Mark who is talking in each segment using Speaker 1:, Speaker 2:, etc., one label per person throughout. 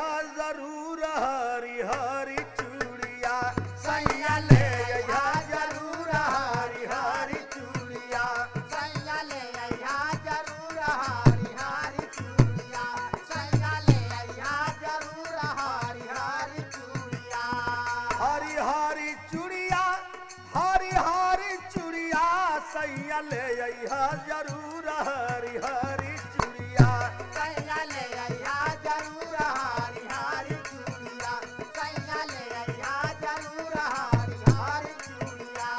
Speaker 1: अइहा जरूर हरी हरी चूड़िया सैया ले अइहा जरूर हरी हरी चूड़िया
Speaker 2: सैया ले अइहा जरूर हारी हारी चूड़िया सैया ले अइहा जरूर हारी हारी चूड़िया
Speaker 1: हरी हरी चूड़िया हरी हरी चूड़िया सैया ले अइहा जरूर हरी हरी चूड़िया
Speaker 2: सैया ले अइहा जरूर हारी हारी चूड़िया सैया ले अइहा जरूर हारी हारी चूड़िया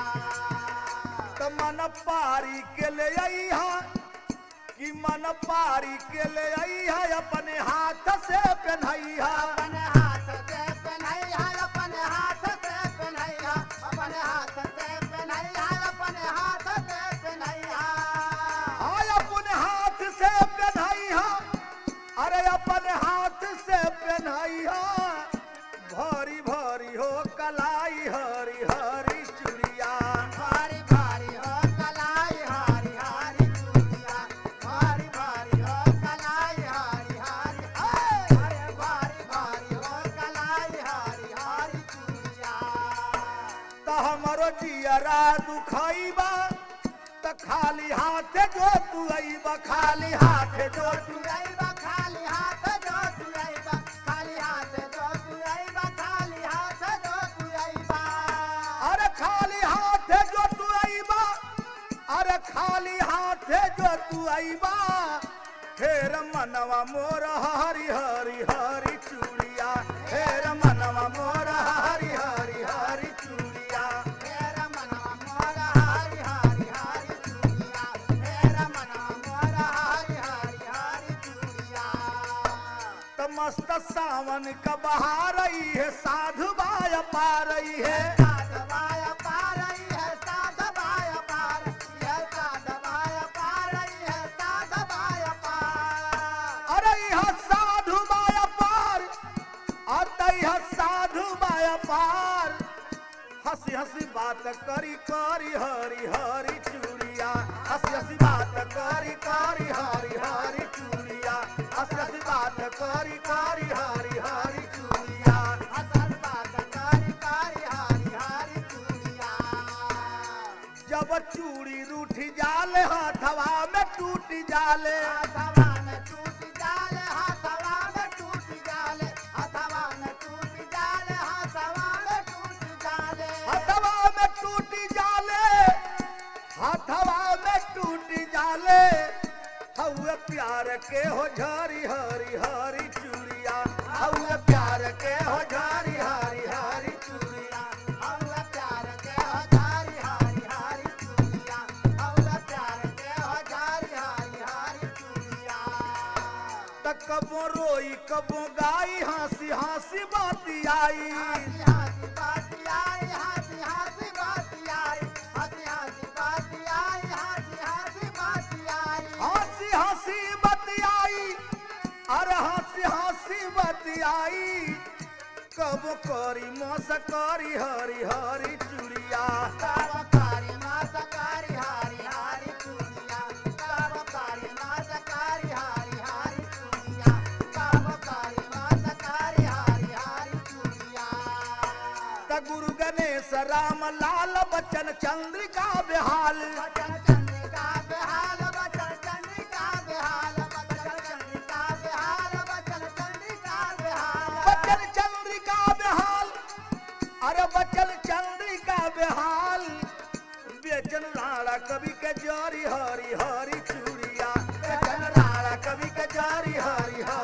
Speaker 1: त मन पारी के ले अइहा कि मन पारी के ले अइहा अपने हाथ से पहनइहा
Speaker 2: अपने हाथ से पहनैया अपने हाथ से पहनैया अपने हाथ से पहनैया अपने हाथ से पहनैया
Speaker 1: हाय अपने हाथ से पहनइहा अरे अपने हाथ से पहनइहा भारी भारी हो कलाई हरी हरी चूड़िया
Speaker 2: भारी भारी हो कलाई हारी हारी चूड़िया भारी भारी हो कलाई हारी हारी हाय अरे भारी भारी हो कलाई हारी हारी चूड़िया
Speaker 1: त हमरो जियरा दुखाइबा त खाली हाथ जो तू अइबा खाली हाथ जो तू
Speaker 2: तुरैबा खाली हाथ जो तुरैबा खाली हाथ जो तुरैबा खाली हाथ जो तुरैबा
Speaker 1: अरे खाली हाथ जो तू अइबा अरे खाली हाथ जो तू अइबा हेर मनवा मोर हरी हरी हरी चूड़िया हेर मनवा मोर हरी हरी हरी चूड़िया
Speaker 2: मेरा मनवा मोरा हारी हारी हारी चूड़िया मेरा मनवा मोरा हारी हारी हारी चूड़िया
Speaker 1: त मस्त सावन का बहार रही है साधु बाया पा रही है
Speaker 2: साधवाया पार रही है साधवाया पार यह साधवाया पार रही है साधवाया पार
Speaker 1: अरे यह साधु बाया पार आता यह साधु बाया पार हंसी हंसी बात करी करी हरी हरी चूड़िया हंसी हंसी बात करी करी हरी हरी चूड़िया हंसी हंसी बात करी करी हरी हरी चूड़िया
Speaker 2: असल बात कारी कारी हारी हारी चूड़िया
Speaker 1: जब चूड़ी रूठ जाले हथवा में टूट जाले
Speaker 2: हथवा में टूट जाले हथवा में टूट जाले हथवा में टूट जाले हथवा में टूट जाले
Speaker 1: हथवा में टूट जाले हथवा में टूट जाले हउए प्यार के हो झरी हरी हरी चूड़िया हउए प्यार के हो झरी हरी हरी चूड़िया
Speaker 2: औला प्यार के हजारी हारी हारी चूड़िया औला प्यार के हजारी हारी हारी चूड़िया
Speaker 1: त कबो रोई कबो गाई हंसी हंसी बाती आई
Speaker 2: हाथी हाथी बाती आई हाथी हाथी बाती आई हाथी हाथी बाती आई हाथी हाथी बाती आई
Speaker 1: हंसी हंसी बतियाई अरे हंसी हंसी बतियाई कब करी मौस करी हरी हरी चूड़िया
Speaker 2: कारोकारी माता कारी हारी हारी चूड़िया कारोकारी माता कारी हारी हारी चूड़िया कारोकारी माता कारी हारी हारी चूड़िया
Speaker 1: त गुरु गणेश राम लाल बच्चन चंद्रिका बेहाल
Speaker 2: बचन चंद्रिका बेहाल बचन चंद्रिका बेहाल बचन चंद्रिका बेहाल बचन चंद्रिका बेहाल
Speaker 1: बच्चन चंद्रिका बेहाल अरे बच्चन चंद्रिका बेहाल बेचन लाड़ा कवि के जारी हरी हरी चूड़िया बेचन लाड़ा कवि के जारी हरी हरी